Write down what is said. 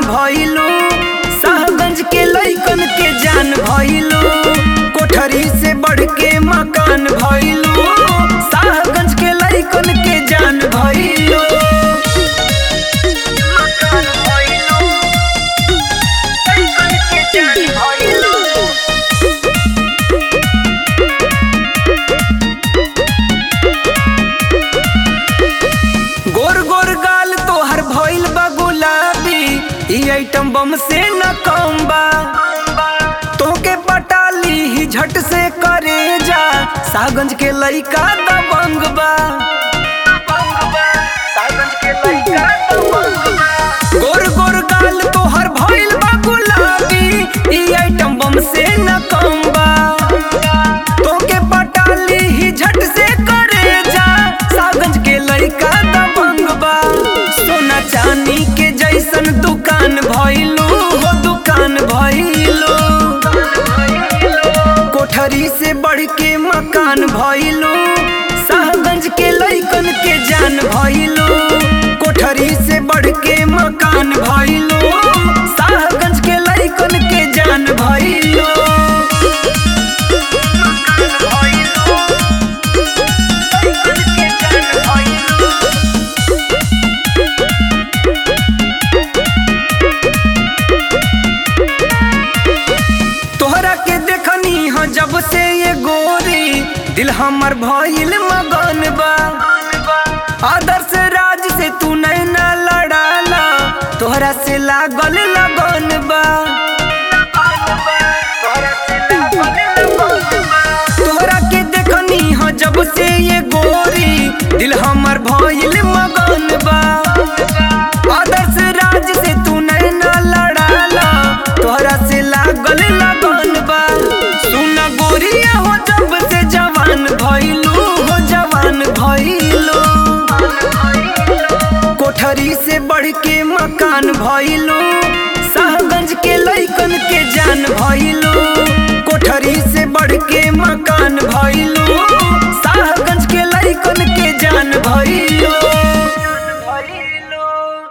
भइलू साहगंज के लइकन के जान भइलू कोठरी से बढ़ के मकान भइलू साहगंज के लइकन के जान भइलू मकान भइलू लइकन के जान भइलू गोर गोर गाल तोहर भइल बा गुलाबी ई आइटम बम से न कम बा तोके पटाली ही झट से करे जा सागंज के लइका दबंग बा सागंज के लइका दबंग बा। गोर गोर गाल तोहर भइल बा गुलाबी ई आइटम बम से न कम बा तोके पटाली ही झट से करे जा सागंज के लइका दबंग बा सोना चांदी के जैसन दुकान भइलू हो दुकान भइलू कोठरी से बढ़ के मकान भइलू साहगंज के लइकन के जान भइलू कोठरी से बढ़ के मकान भइलू साहगंज के लइकन के जान भइलू तोहरा के देखनी हो जब से ये गोरी दिल हमर भइल मगन बा आदर्श राज से तू नैना लड़ाला तोहरा से लागल लगन बा तोहरा के देखनी हो जब से ये गोरी दिल हमर भइल मगन बा आदर्श राज से तू नैना लड़ाला तोहरा से लागल लगन बा सुन गोरिया हो जब से जवान भइलू हो जवान भइलू कोठरी से बढ़ के मकान भइलू साहगंज के लइकन के जान भइलू कोठरी से बढ़ के मकान भइलू